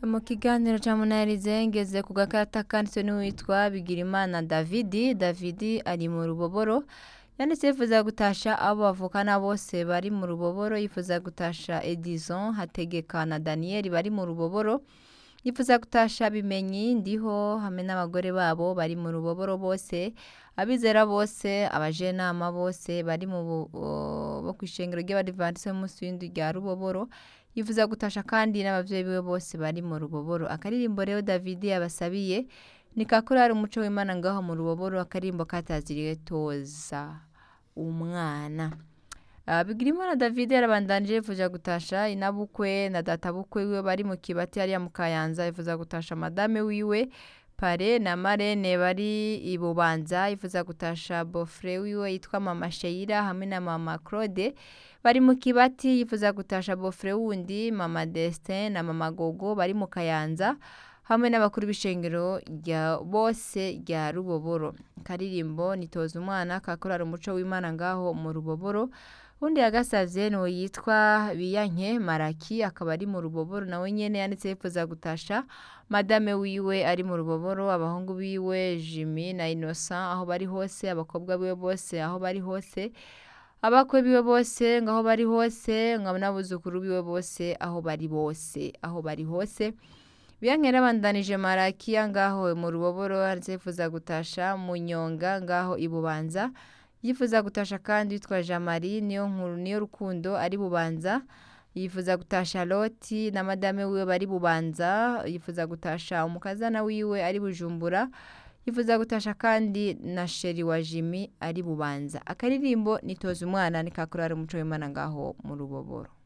mu kiganiro cya munarize ngeze ku gakarita kanditswe n'uwitwa bigirimana davidi davidi ari mu ruboboro yanditse yifuza gutasha abo bavukana bose bari mu ruboboro yifuza gutasha edison hategeka na daniyeli bari mu ruboboro yifuza gutasha bimenyi ndiho hamwe n'abagore babo bari mu ruboboro bose abizera bose abajenama bose bari mu bu- bo ku ishengero ry'abadivantisi b'umunsi w'indwi rya ruboboro yifuza gutasha kandi n'abavyeyi biwe bose bari mu ruboboro akaririmbo rero davidi yabasabiye ni kakorari umuco w'imana ngaho mu ruboboro akaririmbo kataziriwe toza umwana Uh, Bigirimana David yarabandanije yifuza gutasha inabukwe na databukwe wiwe bari mu kibati hariya mu Kayanza yifuza gutasha madame wiwe pare na marene bari i Bubanza yifuza gutasha bofre wiwe yitwa mama Sheila hamwe na mama Claude bari mu kibati yifuza gutasha bofre wundi mama Destin na mama Gogo bari mu Kayanza hamwe n'abakuru b'ishengero rya bose rya Ruboboro karirimbo nitoza umwana kakorara umuco w'Imana ngaho mu Ruboboro undi yagasavye no yitwa Biyanke Maraki akaba ari mu Ruboboro nawe nyene yanditse yifuza gutasha madame wiwe ari mu Ruboboro abahungu biwe Jimmy na Innocent aho bari hose abakobwa biwe bose aho bari hose abakwe biwe bose ngaho bari hose ngabo n'abuzukuru biwe bose aho bari bose aho bari hose Biyankera bandanije Marakiya ngaho mu Ruboboro yanditse yifuza gutasha Munyonga ngaho i Bubanza yifuza gutasha kandi witwa Jean Marie niyo nkuru niyo rukundo ari Bubanza yifuza gutasha Loti na madame wiwe bari Bubanza yifuza gutasha umukazana wiwe ari Bujumbura yifuza gutasha kandi na sheri wa Jimmy ari Bubanza akaririmbo nitoza umwana ni kakorari umuco w'Imana ngaho mu Ruboboro